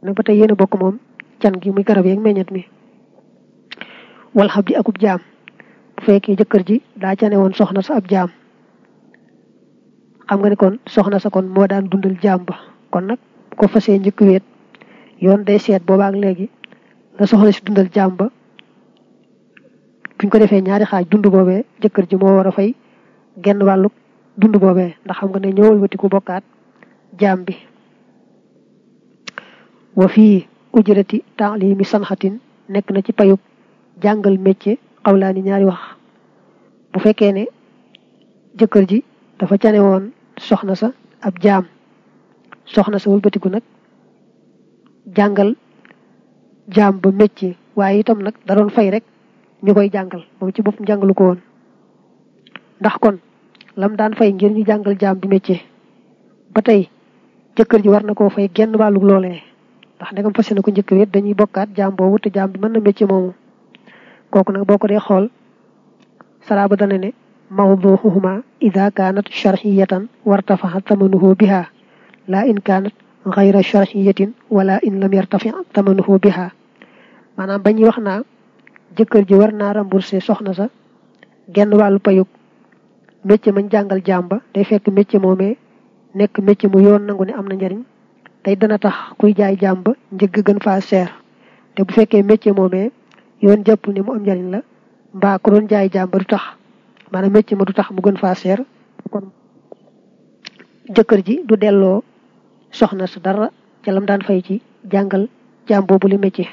nag ba tey yéen a bokk moom can gi muy garab yeeg meññet mi wal xab di akub jaam bu fekkee jëkkër ji daa cane woon soxna sa ab jaam xam nga ne kon soxna sa kon moo daan dundal jaam ba kon nag ko fasee njëkk weet yoon day seet boobaak léegi la soxna si dundal jaam ba buñ ko defee ñaari xaaj dund boobee jëkkër ji moo war a fay genn wàllu dund boobee ndax xam nga ne ñëwal wati ku bokkaat jaam bi wa fii ujrati taalimi sanxatin nekk na ci payub jàngal métier xawlaani ñaari wax bu fekkee ne jëkkër ji dafa cane woon soxna sa ab jaam soxna sa wëlbatiku nag jàngal jaam ba métier waaye itam nag da doon fay rek ñu koy jàngal moom ci boppam jàngalu ko woon ndax kon lam daan fay ngir ñu jàngal jaam bi métier ba tey jëkkër ji war na koo fay genn wàllu loolee ndax ndegam fas na ko njëkk wet dañuy bokkaat jaam boobu te jaam bi mën na métier moomu kooku nag boo ko dee xool salaaba dana ne mawduuhuma ida kaanat sharxiyatan wartafaxa tamanuhu biha la in kaanat xayra sharxiyatin wala in lam yartafi tamanuhu biha maanaam bañuy wax naa jëkkër ji war naa remboursé soxna sa genn wàllu payug métier mañ jàngal jaam ba day fekk métier moomee nekk métier mu yoon nangu ne am na njariñ tey dana tax kuy jaay jaam ba njëgg gën faa seer te bu fekkee métier moomee yoon jàpp ne mu am njariñ la mbaa ku doon jaay jaam ba du tax maanaam métier ma du tax mu gën faa seer kon jëkkër ji du delloo soxna sa dara ca lam daan fay ci jàngal jaam boobu li métier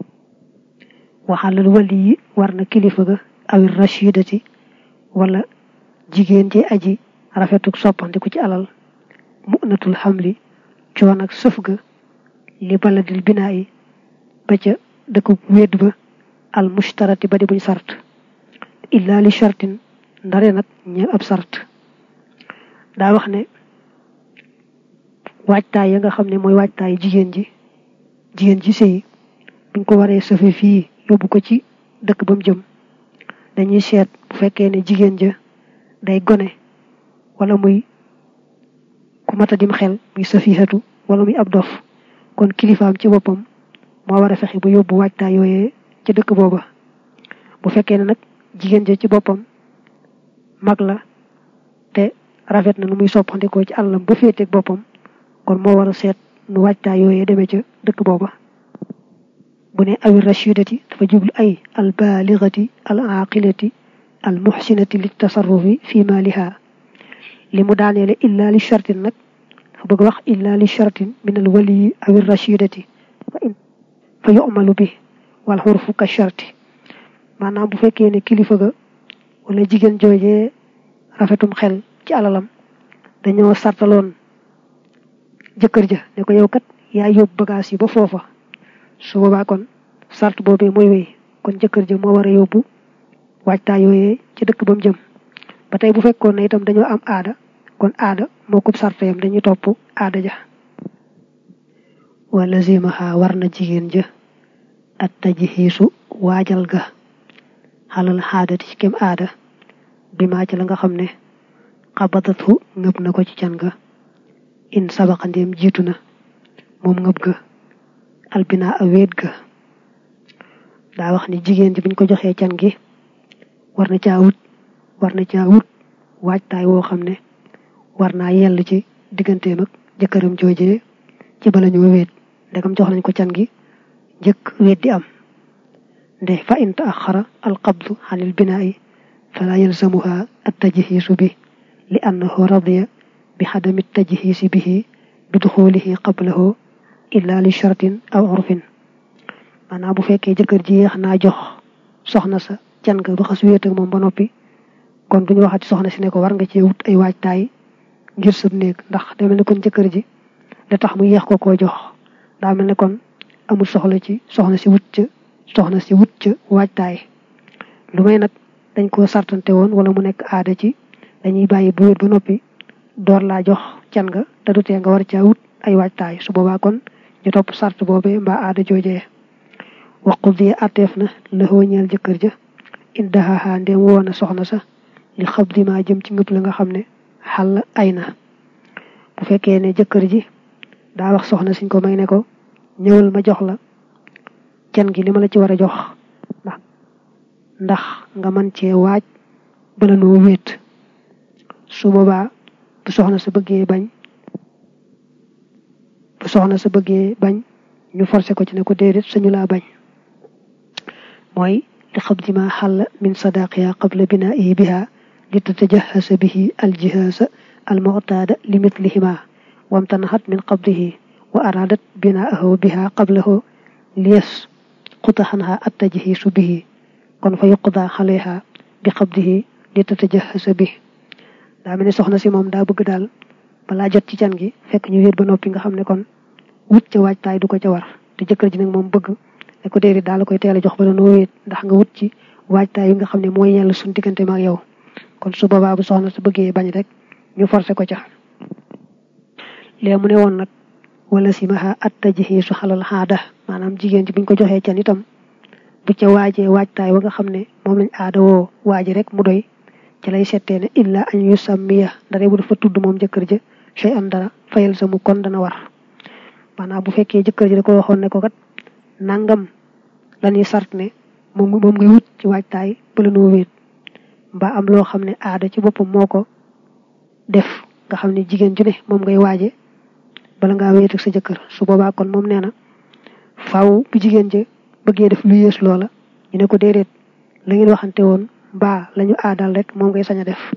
waxalal wali yi war na kilifa ga awir rachidati wala jigéen ji aji rafetuk soppandiku ci alal mu'natul xamli coon ak sëf ga li baladil binaa yi ba ca dëkku wédd ba al mushtarati ba di buñ sart illa li shartin ndare nag ñeel ab sart daa wax ne waajtaay ya nga xam ne mooy waajtaay jigéen ji jigéen ji sëy buñ ko waree sëfe fii yóbbu ko ci dëkk ba mu jëm dañuy seet bu fekkee ne jigéen ja day gone wala muy ku mata dim xel muy safihatu wala muy ab dof kon kilifaam ci boppam moo war a fexe ba yóbbu waajtaay yooyee ca dëkk booba bu fekkee ne nag jigéen ja ci boppam mag la te rafet na nu muy soppandikoo ci àllam ba féeteeg boppam kon moo war a seet nu waajtaay yooyee demee ca dëkk booba bu ne awi rachidati dafa jublu ay al baligati al aqilati al muhsinati li tasarrufi fi maliha li mu daaneele illa li shartin nag dafa bëgg wax illa li shartin min al waliyi awi rachidati fa yu'malu bi wal xurfu ka sharti maanaam bu fekkee ne kilifa ga wala jigéen joojee rafetum xel ci alalam dañoo sartaloon jëkkër ja ne ko yow kat yaa yóbbu bagage yi ba foofa su boobaa kon sart boobee mooy wéy kon jëkkër ja moo war a yóbbu waajtaay yooyee ci dëkk ba mu jëm ba tey bu fekkoon ne itam dañoo am aada kon aada moo ko sart yam dañuy topp aada ja wala zimaha war na jigéen ja at tajhiisu waajal ga xalal xaadati ci kem aada bi maa ci la nga xam ne xabatatu ngëb na ko ci can ga in sabaqa ndéem jiitu na moom ngëb ga albina a wéet ga daa wax ni jigéen ji buñ ko joxee can gi war na caa wut war na caa wut waajtaay woo xam ne war naa yell ci digganteem ak jëkkëram joojee ci bala ñoo wéet ndegam jox nañ ko can gi njëkk wéet di am nde fa in taaxara alqabdu xanil binaayi fala yalzamuha attajhiisu bi li annahu radiya bi xadami tajhiisi bihi bi duxulihi qablahu illa li shartin aw urfin maanaam bu fekkee jëkkër ji yéex naa jox soxna sa can nga ba xas wéet ak moom ba noppi kon duñu waxati soxna si ne ko war nga cee wut ay waajtaay ngir sëb néeg ndax day mel ne kon jëkkër ji da tax mu yéex ko koo jox daa mel ne kon amul soxla ci soxna si wut ca soxna si wut ca waajtaay lu may nag dañ koo sartante woon wala mu nekk aada ci dañuy bàyyi bu wéet ba noppi door laa jox can nga te du tee nga war caa wut ay waajtaay su boobaa kon ñu topp sart boobee mbaa aada joojee waqul di atteef na lëxoo ñeel jëkkër ja indahaha ndem woona soxna sa li xab di maa jëm ci ngëp la nga xam ne xàll ay na bu fekkee ne jëkkër ji daa wax soxna siñ ko may ne ko ñëwal ma jox la can gi li ma la ci war a jox ndax ndax nga mën cee waaj bala noo wéet su boobaa bu soxna sa bëggee bañ bu soxna sa bëggee bañ ñu forcé ko ci ne ko déedéet sañu laa bañ mooy li xabdi ma xàll min sadaqiha qabla binaihi biha li tatajahasa bihi aljihasa almuctaada li mitlihima wamtanaxat min qabdihi wa aradat binaahu biha qablahu liyas xuta xanha attajhisu bihi kon fa yuqda xaleha bi qabdihi li tatajahasa bihi daa mel ni soxna si moom daa bëgg daal balaa jot ci can gi fekk ñu wéet ba noppi nga xam ne kon wut ca waajtaay du ko ca war te jëkkër ji nag moom bëgg ne ko déedéet daal la koy teel a jox bala noo wéet ndax nga wut ci waajtaay yi nga xam ne mooy yàlla suñu diggante ma ak yow kon su boobaa bu soxna su bëggee bañ rek ñu forcé ko ca lee mu ne woon nag wala simaha attajhisu xalal xaada maanaam jigéen ji buñ ko joxee can itam bu ca waajee waajtaay wa nga xam ne moom lañ aada woo waaji rek mu doy ci lay settee ne illa an yu sammiya ndare bu dafa tudd moom jëkkër ja shay an dara fayal sa mu kon dana war maanaam bu fekkee jëkkër ji da ko waxoon ne ko kat nangam lañuy sart ne moom moom ngay wut ci waajtaay bala noo wéet mbaa am loo xam ne aada ci boppam moo ko def nga xam ne jigéen ju ne moom ngay waaje bala ngaa wéet ak sa jëkkër su boobaa kon moom nee na faaw bu jigéen ja bëggee def lu yées loola ñu ne ko déedéet la ngeen waxante woon mbaa lañu aadal rek moom ngay sañ a def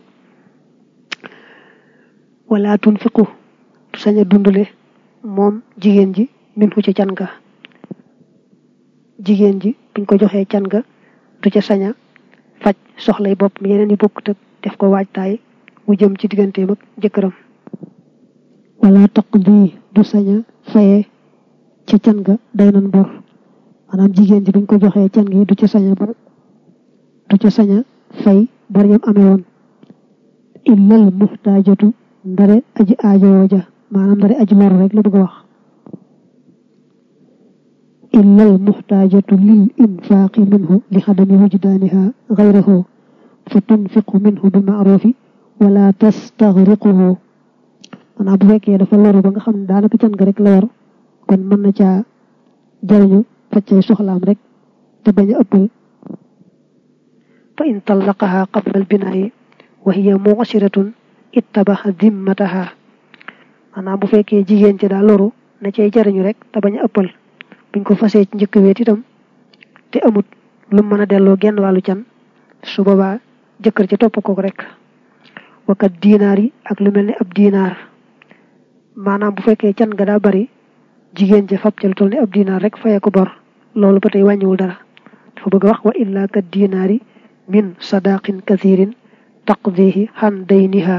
wala tunfiqu sañ a dundale moom jigéen ji min fu ci can ga jigéen ji buñ ko joxee can ga du ca sañ a faj soxlay bopp mi yeneen yi bokkut ak def ko waajtaay mu jëm ci digganteem ak jëkkëram wala taqdi du sañ a faye ca can ga day nan bor maanaam jigéen ji buñ ko joxee can gi du ca sañ a bor du ca sañ a fay bor yam amee woon illal muxtaajatu ndare aji aajowoo ja maanaam ndare aji loru rek la bëgg a wax illal muxtaajatu lil infaaqi minhu li xadami wujdaaniha gayrahu fa tunfiqu minhu bi maarufi wala tastaxriquhu maanaam bu fekkee dafa loru ba nga xam ne daanaka can ga rek la yor kon mën na caa jariñu faccay soxlaam rek te bañ a ëppal fa in tallaqaha qabla albinaayi wa hiya mu'siratun ittabaxa dimmataha maanaam bu fekkee jigéen ci daa loru na cay jariñu rek te bañ a ëppal buñ ko fasee ci njëkk weet itam te amut lu mën a delloo genn wàllu can su boobaa jëkkër ci topp ko rek wakat diinaar yi ak lu mel ne ab diinaar maanaam bu fekkee can ga daa bari jigéen ja fab ca lu toll ne ab diinaar rek fayee ko bor loolu ba tey wàññiwul dara dafa bëgg a wax wa illa kat diinaari min sadaqin kathirin taqdihi xan dayniha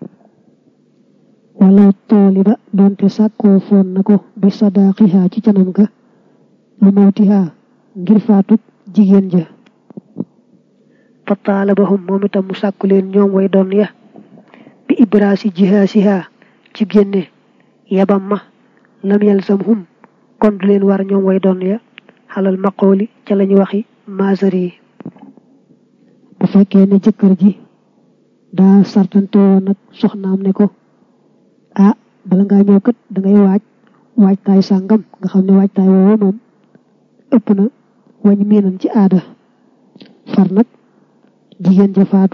wala taaliba doonte sàkkoo foon na ko bi sadaqiha ci canam ga lu mawtiha ngir faatuk jigéen ja fa taalabahum moom itam mu sàkku leen ñoom way doon ya bi ibraasi jihaasiha ci génne yabam ma lam yalzamhum kon du leen war ñoom way doon ya xalal maqooli ca lañu waxi masari yi bu fekkee ne jëkkër ji daa sartante woon nag soxnaam ne ko ah bala ngaa ñëw kat da ngay waaj waajtaay sàngam nga xam ne waajtaay woowu moom ëpp na wañ miinam ci aada far nag jigéen ja faatu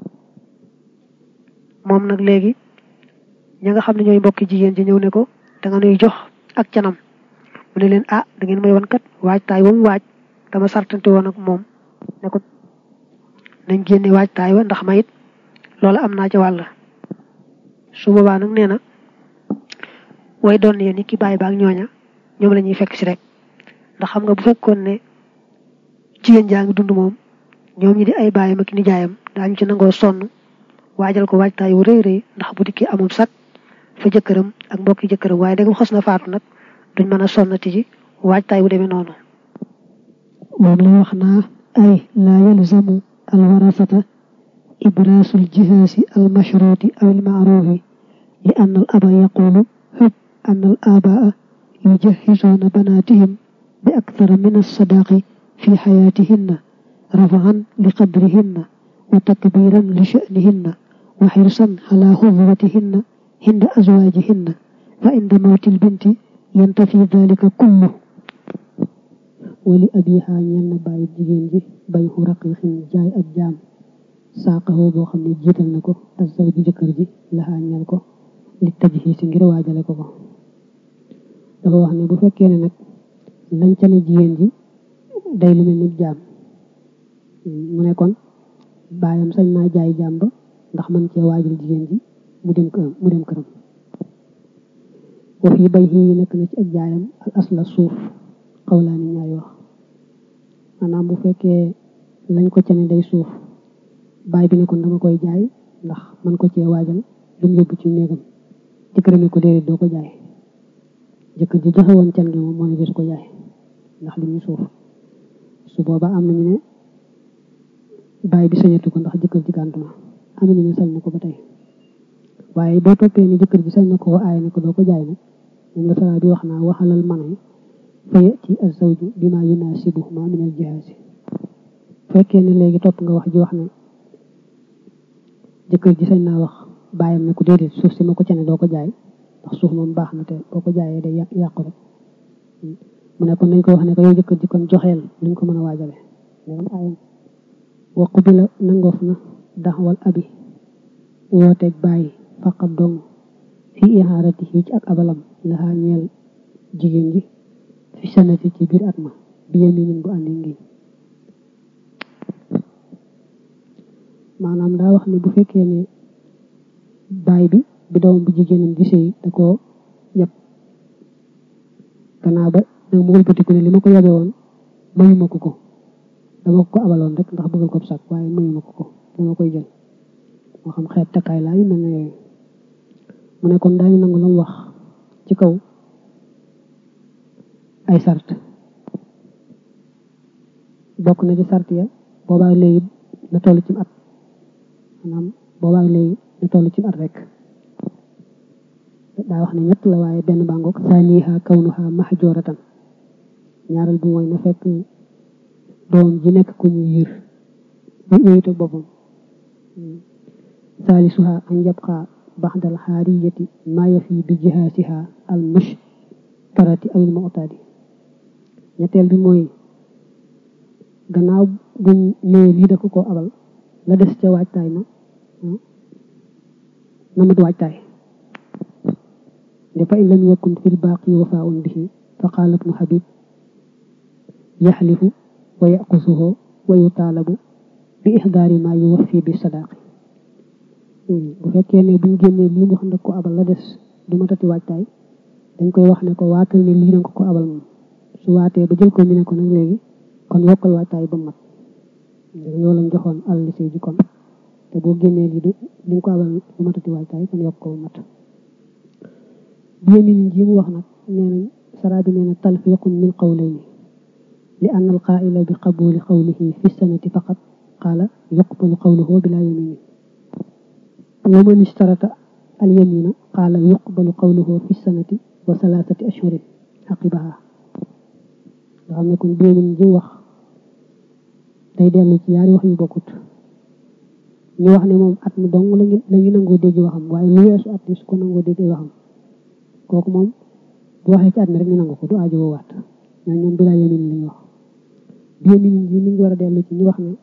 moom nag léegi ña nga xam ne ñooy mbokki jigéen ji ñëw ne ko da nga nuy jox ak canam mu ne leen ah da ngeen may wan kat waajtaay wa mu waaj dama sartante woon ak moom ne ko nañ génne waajtaay wa ndax mayit loola am naa ci wàll su boobaa nag nee na way doon yéen ni ki bàyyi baak ñooña ñoom la ñuy fekk si rek ndax xam nga bu fekkoon ne jigéen jaa ngi dund moom ñoom ñi di ay bàyyam ak nijaayam daañu ci nangoo sonn waajal ko waajtaay wu rëy rëy ndax bu dikkee amul sax fa jëkkëram ak mbokki jëkkëram waaye dégg xos na faatu nag duñ mën a sonnati ci waajtaay wu demee noonu moom lay wax naa ay laa yalzamu alwarasata ibraasul jihaasi almashruuti aw almaaruufi li ann al aba yaqulu hub ann al abaa yujahisuuna banaatihim bi akthara min alsadaqi fi xayaatihinna rafaan li qadrihinna wa takbiran li sha'nihinna wa xirsan ala xudwatihinna hinda azwaajihinna fa inda mawti lbinti yantafi dalika kullu wali abiha ñel na bàyyi jigéen ji bay xu raqiqin jaay ab jaam saaqaxoo boo xam ne jiital na ko asaw ji jëkkër ji laxaa ñel ko li taj xii si ngir waajale ko ko dafa wax ne bu fekkee ne nag lañ ca ne jigéen ji day lu mel ni jaam mu ne kon baayam sañ naa jaay jaam ba ndax man cee waajal jigéen ji mu dem këram mu dem këram wa fii bay xii nekk na ci ak jaayam al asla suuf xawlaani ñaari wax maanaam bu fekkee lañ ko ca ne day suuf baay bi ne kon dama koy jaay ndax man ko cee waajal lu mu yóbbu ci néegam jëkkër mi ko déedéet doo ko jaay jëkkër ji joxe woon can gi moom moo ne desu ko jaay ndax li ñu suuf su boobaa am nañu ne baay bi sañatu ko ndax jëkkër ji gàntu na am nañu ne sañ na ko ba tey waaye boo toppee ni jëkkër ji sañ na ko aay ne ko doo ko jaay nag moom la sara bi wax naa waxalal manay fa yati azawju bima yunasibuhuma min al jihaasi fekkee ne léegi topp nga wax ji wax ne jëkkër ji sañ naa wax bàyyam ne ko déedéet suuf si ma ko cane doo ko jaay ndax suuf moom baax na te boo ko jaayee day yàqu rek mu ne kon dañ ko wax ne ko yow jëkkër ji kon joxeel luñ ko mën a waajale léegi aayam waqu bi la nangoof na daxwal abi wooteeg bàyyi faqat dong fi ihaarati yi ci ak abalam laxaa ñeel jigéen ji fi sanati ci biir at ma bi yaminin bu àndi ngiñ maanaam daa wax ne bu fekkee ne baay bi bi doom bu jigéenam di sëy da koo yab gannaaw ba nag mu wëlbatiku ne li ma ko yabe woon mayuma ko ko dama ko abaloon rek ndax bëggal ko sàkk waaye mayuma ko ko dama koy jël moo xam xeet takkaay laa yu mel ne yooyu mu ne kon daañu nangu la mu wax ci kaw ay sart bokk na ci sart ya boobaa léegi na toll ci at maanaam boobaa léegi na toll ci at rek daa wax ne ñett la waaye benn bàngoog saaniha kawnuha mahjuratan ñaareel bi mooy na fekk doom ji nekk ku ñu yiir ba yooyute boppam saalisuha an yabqa baxdal xaariyati maa yafi bi jihaasiha al mushtarati awil mu'tadi ñetteel bi mooy gannaaw buñ nee lii da ko ko abal la des ca waajtaay ma na mat waajtaay de fa in lam yakun fil baaqi wafaa'un bihi fa qaala ibnu habib yaxlifu wa yaqusuhu wa yutaalabu bi ixdaari ma yuwaffi bi sadaaqi bu fekkee ne buñ génnee lii mu xam ne ko abal la des du matati waajtaay dañ koy wax ne ko waatal ne lii danga ko abal moom su waatee ba jël ko ñu ne ko nag léegi kon yokkal waajtaay ba mat yow lañ joxoon àll li ji kon te boo génnee lii du li nga ko abal du matati waajtaay kon yokk ko ba mat biyemin ji mu wax nag nee nañ saraa bi nee na talfiqun min qawlayni li anna al qaa'ila bi qabuli qawlihi fi sanati faqat qaala yuqbalu qawluhu bila yamini wa man ishtarata al yamina qaala yuqbalu qawluhu fi sanati wa salaasati ashhurin aqibaha nga xam ne kon biyemin ji wax day dellu ci yaari wax yu bokkut ñu wax ne moom at mi dong lañu lañu nangoo dégg waxam waaye lu weesu at mi su ko nangoo dégg waxam kooku moom bu waxee ci at mi rek ñu nangu ko du aajo woo waat ñoom ñoom bilaa yemin lañu wax bi yemin ji mi ngi war a dellu ci ñu wax ne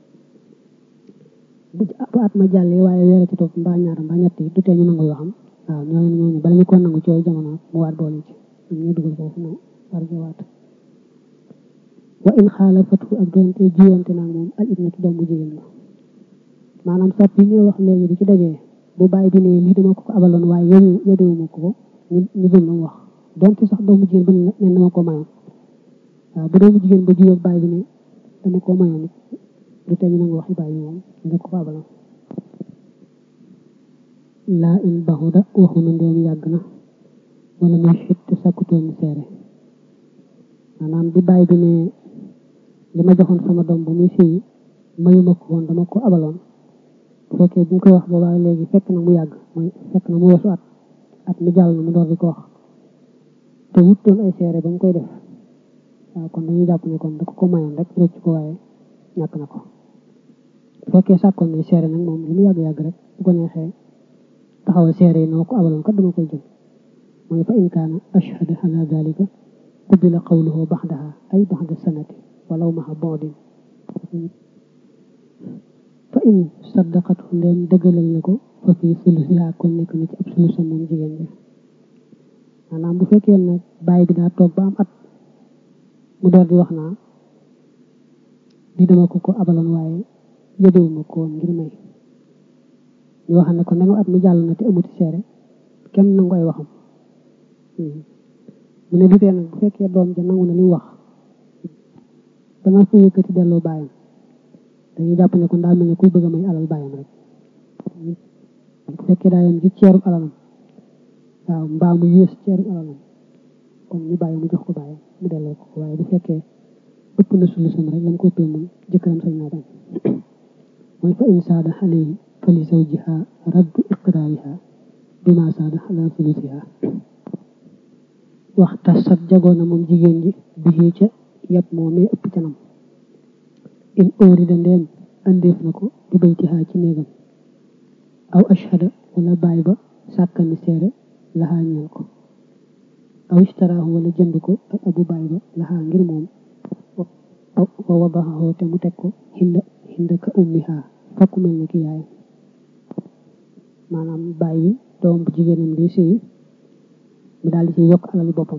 bu at ma jàllee waaye weer ci topp mbaa ñaar mbaa ñett yi du tee ñu nangu waxam waaw ñooñu ñooñu bala ñu ko nangu ci yooyu jamono mu waat boole ci ñoom ñu dugal foofu mu war a waat wa in xaalafatu ak doonte jiwante naag moom al ibnatu doom bu jigéen la maanaam sart yi ñuy wax léegi bi ci dajee bu bàyyi bi ne lii dama ko ko abaloon waaye yow yodewuma ko ko ñu ñu gëm la mu wax donte sax doomu jigéen ba ne dama ko mayoon waaw bu doomu jigéen ba jiyoog bàyyi bi ne dama ko mayoon it du tee ñu nangu waxi bàyyi moom nga ko ko abaloon laa in baxuda waxu na ndeem yàgg na wala muy fit te sàkkutoon seere maanaam bi bàyyi bi ne li ma joxoon sama doom bu muy fii mayuma ko woon dama ko abaloon bu fekkee bi ñu koy wax boobaa léegi fekk na mu yàgg mooy fekk na mu weesu at at mi jàll na mu door di ko wax te wutoon ay seere ba mu koy def waaw kon dañuy jàpp ne kon da ko ko mayoon rek rëcc ko waaye ñàkk na ko bu fekkee sàkkoon nañ seere nag moom li mu yàgg-yàgg rek bu ko neexee taxawal seere yi na ma ko abaloon kat dama koy jël mooy fa in kaana ashhada ala dalika qubila qawluhu baxdaha ay baxda sanati walaw maxa bondin fa in saddaqatu ndeen dëggalal na ko fa fii sulusiha kon nekk na ci ab sulusa moom jigéen ja maanaam bu fekkee nag bàyyi bi daa toog ba am at mu door di wax naa di dama ko ko abaloon waaye yëdewuma ko woon ngir may ñu wax ne ko ndegam at mi jàll na te amuti seere kenn nangu ay waxam mu ne du tee nag bu fekkee doom ja nangu na li mu wax danga fa yëkkati delloo bàyyam dañuy jàpp ne kon daa mel ne kuy bëgg a may alal bàyyam rek bu fekkee daa yem ci ceeru alalam waaw mbaa mu yées ceeru alalam kon ñu bàyyi mu jox ko bàyyam mu delloo ko waaye bu fekkee ëpp na sulusam rek lam ko ëppee moom jëkkëram sañ naa bañ mooy fa in saada alayhi fa li zawjiha raddu iqraariha bima saada ala sulusiha waxta sat jagoona moom jigéen ji bi ca yàpp moo mee ëpp canam in óorida ndeem andeef na ko bi baytihaa ci néegam aw ashhada wala baay ba sàkkani seere laxaa ñeel ko aw istaraahu wala jënd ko ak abu baay ba laxaa ngir moom wa wadaxahu te mu teg ko xinda xinda ka ummiha fakk mel ne ki yaay maanaam baay bi doom bu jigéenam di sëy mu daal di ci yokk alali boppam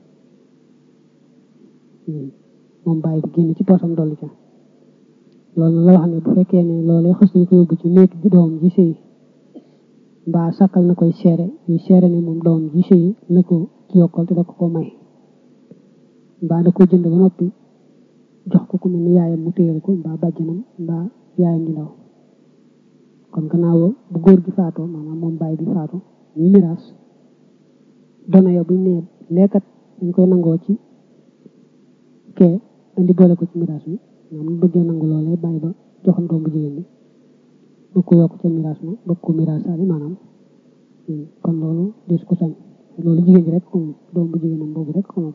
moom baay bi génn ci poosam dolli ca loolu la wax ne bu fekkee ne loolee xas nañ ko yóbbu ci néeg ji doom ji sëy mbaa sàkkal na koy seere yu seere ne moom doom ji sëy la ko ci yokkal te da ko ko may mbaa da ko jënd ba noppi jox ko ku mel ni yaayam mu téyal ko mbaa bàjjanam mbaa yaayam di ndaw kon gannaaw bu góor gi faatoo maanaam moom baay bi faatu ñuy miraas dona ya buñ nee lekkat dañ koy nangoo ci kee andi boole ko ci miraas mi ñoom ñu bëggee nangu loolee bàyyi ba joxam doom bu jigéen bi bëgg ko yokk ca miraas ma bëgg ko miraasaale maanaam kon loolu des ko sañ loolu jigéen ji rek ko moom doom bu jigéenam boobu rek ko moom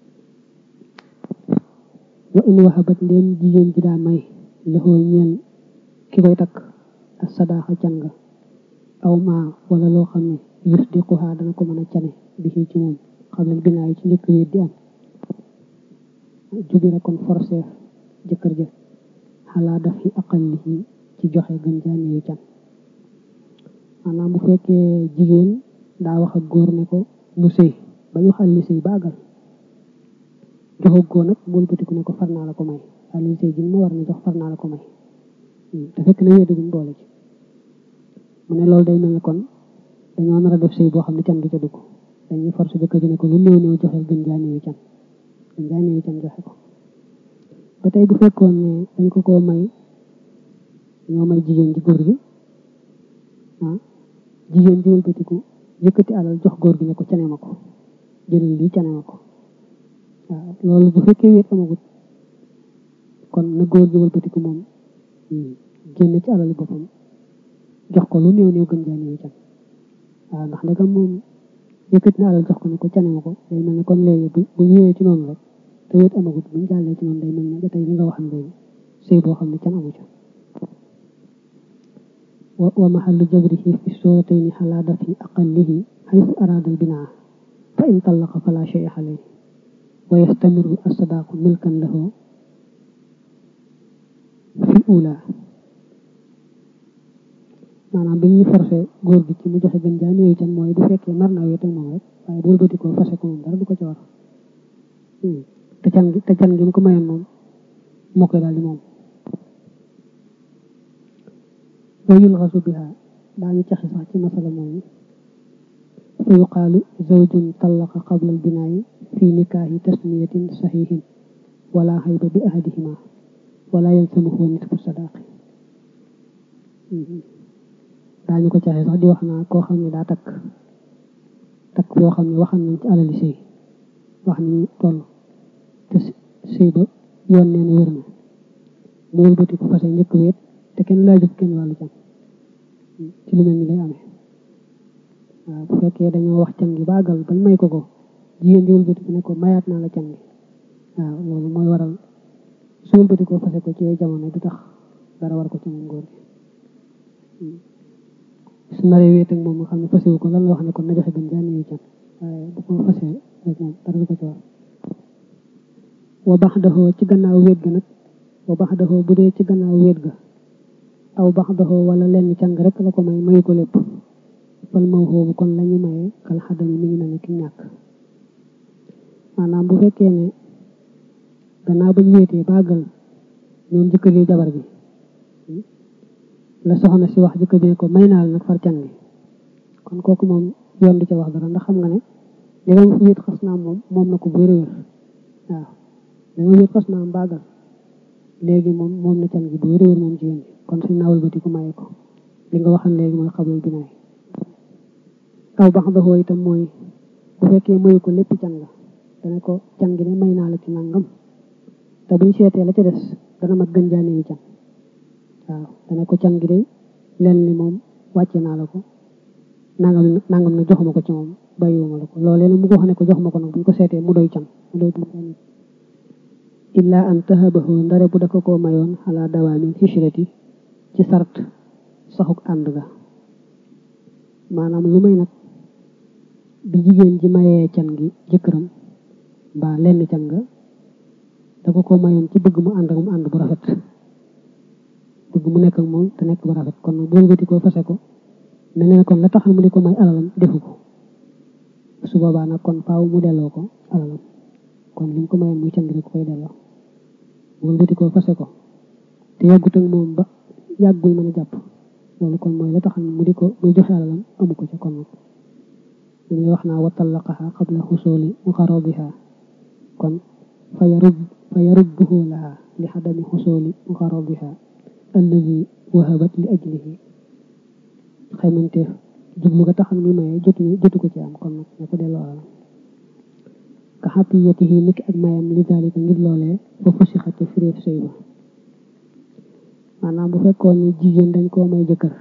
wa in waxabat ndéem jigéen ji daa may loxoo ñeel ki koy takk ak sadaaxa can nga aw maa wala loo xam ne yus di xuxaa dana ko mën a cane bi ci moom xam leen binaa yi ci njëkk wéet di am jubira kon forceef jëkkër ja xalaa daf yi aqallihi ci joxe gën jaaneyu can maanaam bu fekkee jigéen daa wax ak góor ne ko mu sëy ba ñu xal li sëy baagal joxu góor nag bool bëtiku ne ko far naa la ko may xalil sëy ji ma war na jox far naa la ko may te fekk na wéedaguñ boole ci mu ne loolu day mel ne kon dañoo nar a def sëy boo xam ne can du ca dugg dañuy force jëkkër ji ne ko lu néew néew joxe gën jaaneyu can gën jaaneyu can joxe ko ba tey bu fekkoon ne dañ ko koo may ñoo may jigéen ji góor gi ah jigéen ji wëlbatiku yëkkati alal jox góor gi ne ko cane ma ko jëlal lii cane ma ko waaw loolu bu fekkee wéet amagut kon na góor gi wëlbatiku moom génn ci alal boppam jox ko lu néew néew gën jaa néew can waaw ndax ndegam moom yëkkati na alal jox ko ne ko cane ma ko day mel ne kon léegi bu bu ñëwee ci noonu rek te wéet amagut buñ jàllee ci noonu day mel ne ba tey li nga waxam léegi sëy boo xam ne can amu ca wa mahallu jabrihi fi suuratayni xalaa dafi aqallihi xaytu araada albinaa fa in tallaqa fala shay alayhi wa yastamiru asadaaqu milkan lahu fi ula maanaam bi ñuy forcé góor gi ci mu joxe gën jaa néew can mooy bu fekkee nar naa wéet ak moom rek waaye bu wëlbati ko fase ko moom dara du ko ci war te can gi te can gi mu ko mayoon moom moo koy daal di moom wa yulxasu biha daañu caxi sax ci masala moomu fa yuqaalu zawjun tallaqa qabla albinaayi fi nikaahi tasmiyatin saxiixin wala xayba bi ahadihima wala yalsamuhu nisfu sadaaqi daañu ko caxi sax di wax naa koo xam ne daa takk takk boo xam ne waxam nañ ci alali sëy wax ni toll te sëy ba yoon nee na wér na mu wëlbati ko fase njëkk wéet te kenn laajut kenn wàllu can ci lu mel ni lay amee waaw bu fekkee dañoo wax can gi baagal bañ may ko ko jigéen di wëlbati ko ne ko mayaat naa la can gi waaw loolu mooy waral su wëlbati ko fase ko ci yooyu jamono du tax dara war ko ci moom góor gi su naree wéet ak moom nga xam ne fasewu ko lan la wax ne kon na joxe gën jaa néew can waaye bu ko fasee rek moom dara du ko ci war wa bax daxoo ci gannaaw wéet ga nag wa bax daxoo bu dee ci gannaaw wéet ga aw bax daxoo wala lenn càng rek la ko may mayu ko lépp fal maw xoobu kon lañu mayee kal xadami mi ngi mel ni ki ñàkk maanaam bu fekkee ne gannaaw bañ wéetee bàggal ñoom jëkkër yi jabar ji la soxna si wax jëkkër ji ne ko may naa la nag far càng gi kon kooku moom yoon di ca wax dara ndax xam nga ne li nga wéet xas naa moom moom na ko bu wér wér waaw li nga wéet xas naa bàggal léegi moom moom na càng gi bu wér wér moom jigéen bi kon suñ naawal bati ko maye ko li nga waxan léegi mooy xabul bi nay aw bax daxoo itam mooy bu fekkee mayu ko lépp can la dana ko can gi ne may naa la ci nangam te buñ seetee la ca des dana mat gën jaane yu can waaw dana ko can gi de len li moom wàcce naa la ko nangam nangam na joxuma ko ci moom bàyyiwuma la ko loolee nag mu ko wax ne ko joxuma ko nag buñ ko seetee mu doy can mu doy can illaa an tahabahu ndare bu daka koo mayoon xalaa dawaamin xishrati ci sart saxuk ànd ga maanaam lu may nag bi jigéen ji mayee can gi jëkkëram mbaa lenn can nga da ko ko mayoon ci bëgg mu ànd ak mu ànd bu rafet bëgg mu nekk ak moom te nekk bu rafet kon boo wëti ko fase ko mel ne kon la taxal mu di ko may alalam defu ko su boobaa nag kon faaw mu delloo ko alalam kon li mu ko mayoon muy can gi da ko koy delloo boo wëti ko fase ko te yàggut ak moom ba yàggul mën a jàpp loolu kon mooy la taxal mu di ko muy joxe alalam amu ko ca kon nag li ñuy wax naa wa tallaqaha qabla xusuli muqarrabiha kon fa yarub fa yarubbuhu laha li xadami xusuli muqarrabiha alladi wahabat li ajlihi xaymanteef jublu nga taxal mi maye jotu jotu ko ci am kon nag ne ko delloo alalam ka xatiyatihi niki ak mayam li dalika ngir loolee fa fusixate firéef sëy ba maanaam bu fekkoon ni jigéen dañ koo may jëkkër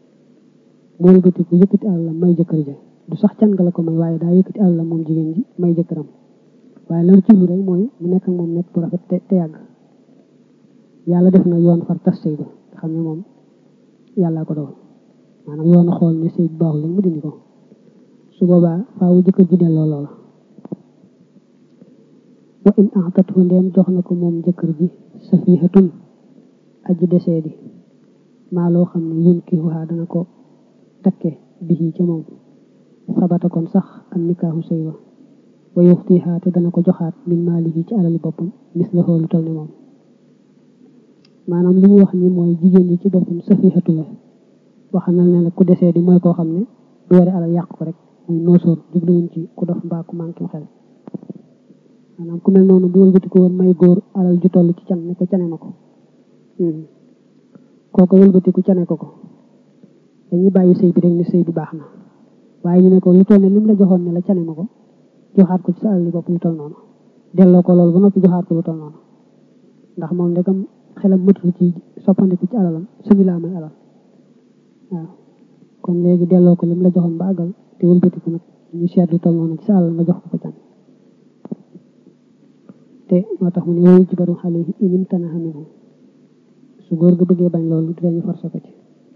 mool bëti ku yëkkati àllam may jëkkër ja du sax can nga la ko may waaye daa yëkkati àllam moom jigéen ji may jëkkëram waaye lan ci lu rek mooy mu nekk ak moom nekk bu rafet te te yàgg yàlla def na yoon far tas sëy ba nga xam ne moom yàllaa ko dogal maanaam yoon xool ne sëy bu baaxul mu dindi ko su boobaa faawu jëkkër ji delloo loola wa in axtathu ndeem jox na ko moom jëkkër ji safihatun aji desee di maa loo xam ne yun ki waxaa dana ko takke bi ca moom sabata kon sax am nikaahu sëy wa wa yuxtihaa te dana ko joxaat min maalihi ci alali boppam mis la xoolu tol ne moom maanaam li mu wax ni mooy jigéen ñi ci boppam safihatu la waxanal ne la ku desee di mooy koo xam ne du yore alal yàq ko rek muy noosóor jubluwuñ ci ku dof mbaa ku manqué xel maanaam ku mel noonu bu wëlbati ko woon may góor alal ju toll ci can ne ko cane ma ko kooku wëlbati ku cane ko ko dañuy bàyyi sëy bi rek ne sëy bi baax na waaye ñu ne ko lu toll ne lim la joxoon ne la cane ma ko joxaat ko ci sa alal yi bopp lu toll noonu delloo ko loolu ba noppi joxaat ko lu toll noonu ndax moom ndegam xelam mëtul ci soppandiku ci alalam suñu laa may alal waaw kon léegi delloo ko lim la joxoon ba àggal te wëlbati ko nag ñu seet lu toll noonu ci sa alal nga jox ko ko can te moo tax mu ne woyu jibaru xale yi inim tanaxa minhu su góor ga bëggee bañ loolu dinañu forcé ko ci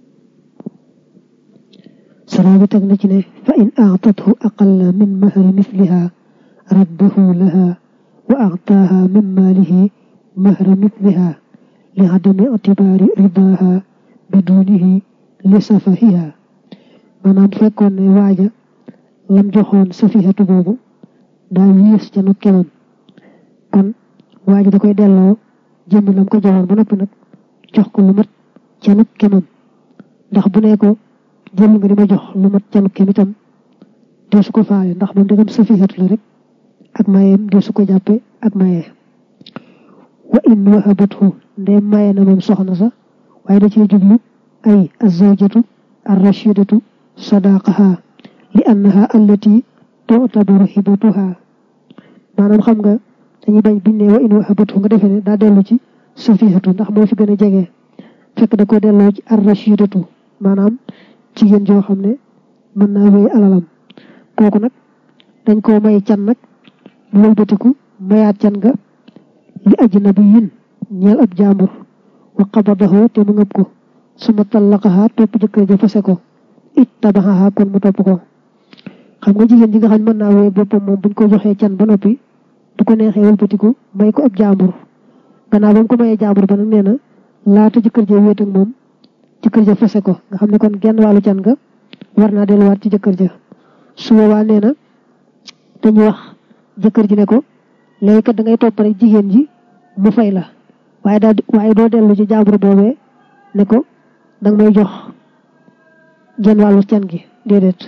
saraa bi teg na ci ne fa in aatathu aqalla min mahri misliha raddahu laha wa aataaha min maalihi mahra misliha li adami itibaari ridaaha bidunihi li safahiha maanaam fekkoon ne waaja lam joxoon safihatu boobu daa yées ca nu kemam kon waaja da koy delloo jëmmi lam ko joxoon ba noppi nag jox ko lu mat ca nu kemam ndax bu ne ko jël nga di ma jox lu mat ca nu kem itam dee su ko faale ndax moom dagam safihatu la rek ak mayeem dee su ko jàppe ak mayee wa in wahabathu ndee maye na moom soxna sa waaye da cee jublu ay azawjatu arrashidatu sadaqaha li annaha allati tu'tabaru hibatuha maanaam xam nga dañuy bañ biñ ne wa in wahabathu nga defee ne daa dellu ci safihatu ndax moo fi gën a jege fekk da ko delloo ci arrashidatu maanaam jigéen joo xam ne mën naa wéy alalam kooku nag dañ koo may can nag bu wëlbatiku mayaat can nga li ajnabiyin ñeel ab jaambur wa qabadahu te mu ngëb ko suma tallaqaha topp jëkkër ja fase ko it tabaxaha kon mu topp ko xam nga jigéen ji nga xam ne mën naa wéy boppam moom buñ ko joxee can ba noppi bu ko neexee wëlbatiku may ko ab jaambur gannaaw ba mu ko mayee jaambur ba nag nee na laata jëkkër ja wéet ak moom jëkkër ja fase ko nga xam ne kon genn wàllu can nga war naa delluwaat ci jëkkër ja su boobaa nee na dañu wax jëkkër ji ne ko léegi kat da ngay topp rek jigéen ji mu fay la waaye daal waaye doo dellu ci jaambur boobee ne ko danga may jox genn wàllu can gi déedéet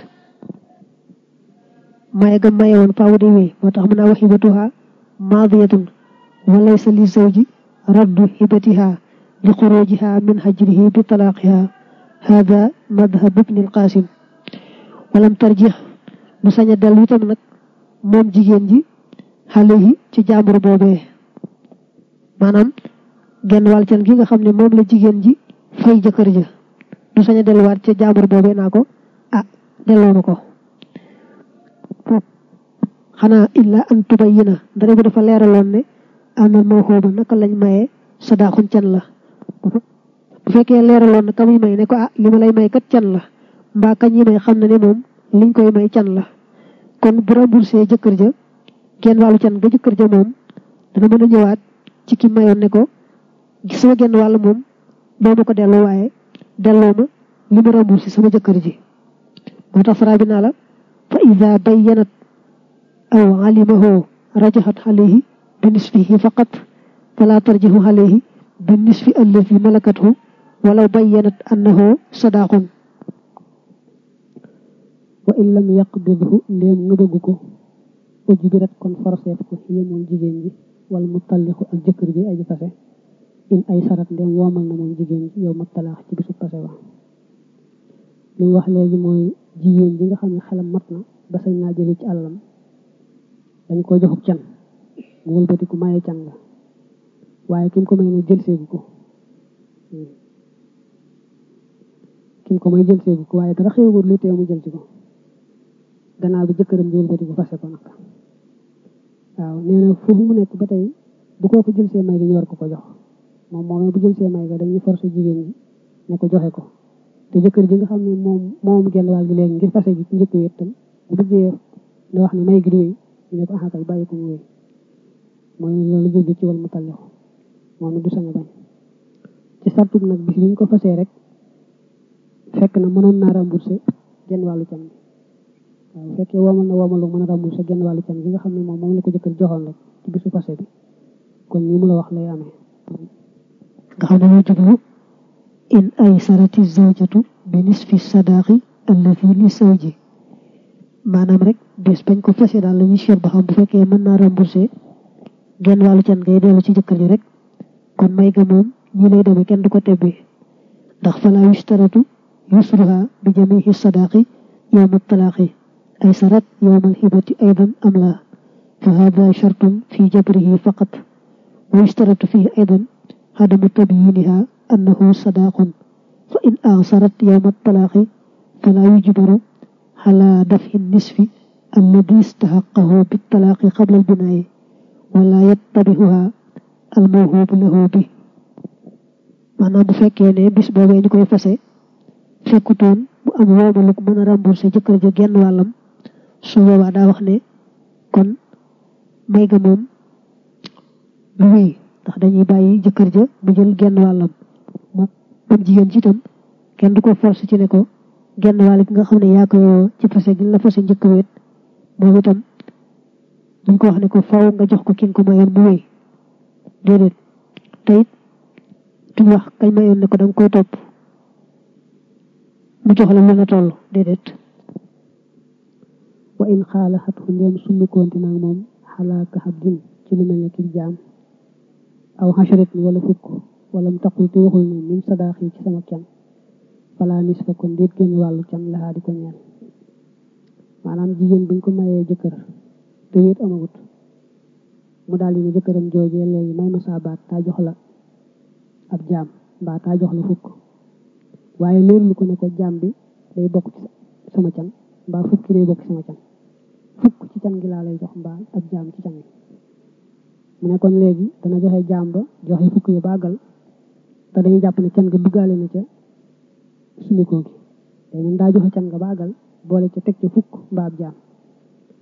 maye ga maye woon faaw day wéy moo tax mën naa wax hibatuha maadiyatun wa laysa li zawji raddu hibatiha li xurujiha min hajrihi bi talaaqiha hada madhab ibni alqasim walam tarjix mu sañ a dellu itam nag moom jigéen ji xale yi ci jaambur boobee maanaam genn wàll can gi nga xam ne moom la jigéen ji fay jëkkër ja du sañ a delluwaat ca jaambur boobee naa ko ah delloo ma ko xanaa illa an tubayyina dara bi dafa leeraloon ne amal moo xooba naka lañ maye sadaaxun can la bu fekkee leeraloon na ka muy may ne ko ah li ma lay may kat can la mbaa kañ yi may xam na ne moom liñ koy may can la kon bu remboursé jëkkër ja genn wàllu can ga jëkkër ja moom dana mën a ñëwaat ci ki mayoon ne ko sama genn wàll moom doo ma ko delloo waaye delloo ma li mu remboursé sama jëkkër ji moo tax fara bi naa la fa ida bayyanat aw alimahu rajaxat alayhi bi nisfihi faqat fala tarjihu alayhi bi nisfi alladi malakathu walaw bayyanat annahu sadaqun wa in lam yaqbidhu ndéem nga bëgg ko ujbirat kon forseef ko yé moom jigéen ji wala mu tallixu ak jëkkër ji aji fase in ay sarat ndéem woomal na moom jigéen ji yow ma talaax ci bisu fase wa li wax léegi mooy jigéen ji nga xam ne xelam mat na ba sañ naa jëli ci àllam dañ ko joxub can mu wëlbati ku maye can la waaye kim ko may ne jël seegu ko kim ko may jël seegu ko waaye dara xewagul lu teew mu jël ci ko gannaaw bi jëkkëram di wëlbati ko fase ko nag waaw nee na foofu mu nekk ba tey bu kooku jël see may dañu war ko ko jox moom moomee bu jël see may ga dañuy forcer jigéen ji ne ko joxe ko te jëkkër ji nga xam ne moom moom genn wàll gi léegi ngir fase gi ci njëkk wéet tam bu bëggee da wax ne may gi di wéy ñu ne ko axakay bàyyi ko mu wéy mooy loolu jublu ci wal mu tallixu moom du sañ a bañ ci sartub nag bis bi ñu ko fasee rek fekk na mënoon naa remboursé genn wàllu can bi waaw bu fekkee woomal na woomalu mën a remboursé genn wàllu can bi nga xam ne moom moom la ko jëkkër joxoon rek ci bisu fase bi kon nii mu la wax lay amee nga xam ne moo jublu in ay sarati zawjatu bi nisfi sadaqi allati li zawji maanaam rek bés bañ ko fase daal la ñuy seet ba xam bu fekkee mën naa remboursé genn wàllu can ngay dellu ci jëkkër ji rek kon may ga moom ñi lay demee kenn du ko tebbee ndax fala yustaratu yusruha bi jamihi sadaqi yowma talaaqi ay sarat yowma alhibati aydan am la fa hada shartun fi jabrihi faqat wa yustaratu fihi aydan adamu tabyiniha annahu sadaqun fa in ansarat yowma talaaqi fala yujbaru على دفع النصف الذي استحقه بالطلاق قبل البناء ولا يتبعها الموهوب له به maanaam bu fekkee ne bis boobee ñu koy fase fekkutoon bu am woomalu ko mën a remboursé jëkkër ja genn wàllam su boobaa daa wax ne kon may ga moom du wéy ndax dañuy bàyyi jëkkër ja mu jël genn wàllam moom moom jigéen ci itam kenn du ko forcé ci ne ko genn wàll gi nga xam ne yaa ko ci fase gi la fase njëkk wéet moom itam duñ ko wax ne ko faw nga jox ko ki nga ko mayoon mu wéy déedéet te it duñ wax kañ mayoon ne ko da nga koy topp mu jox la lu la toll déedéet wa in xaala xat xu ndéem summikoonti nag moom xalaaka xab din ci lu mel ne kii jaam aw xacharit ni wala fukk wala mu taqul te waxul ne min sadaax yi ci sama can fala nis fa kon déet génn wàllu can laxaa di ko ñeel maanaam jigéen buñ ko mayee jëkkër te wéet amagut mu daal di ne jëkkëram joojee léegi may ma saa baat taa jox la ab jaam mbaa taa jox la fukk waaye leerlu ko ne ko jaam bi day bokk ci sama can mbaa fukki day bokk ci sama can fukk ci can gi laa lay jox mbaa ab jaam ci can gi mu ne kon léegi dana joxe jaam ba joxe fukk yi bàggal te dañuy jàpp ne can nga duggaale na ca sumikoo gi day mën daa joxe can nga baagal boole ca teg ca fukk mbaa ab jaam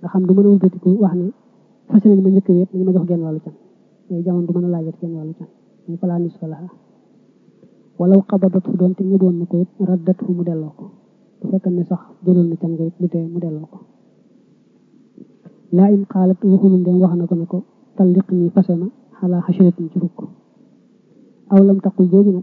nga xam du mën a wëlbatiku wax ne fas nañ ma njëkk wéet nañ ma jox genn wàllu can yooyu jamono du mën a laajat genn wàllu can muy falaa nis fa laxa walaw xabadat fu doon te ñu doon na ko it raddat fu mu delloo ko bu fekkee ne sax jëloon na can nga it lu tee mu delloo ko laa in xaalat waxunu ndem wax na ko ne ko talliq nii fase ma xalaa xasiratin ci fukk aw lam taqul jooju nag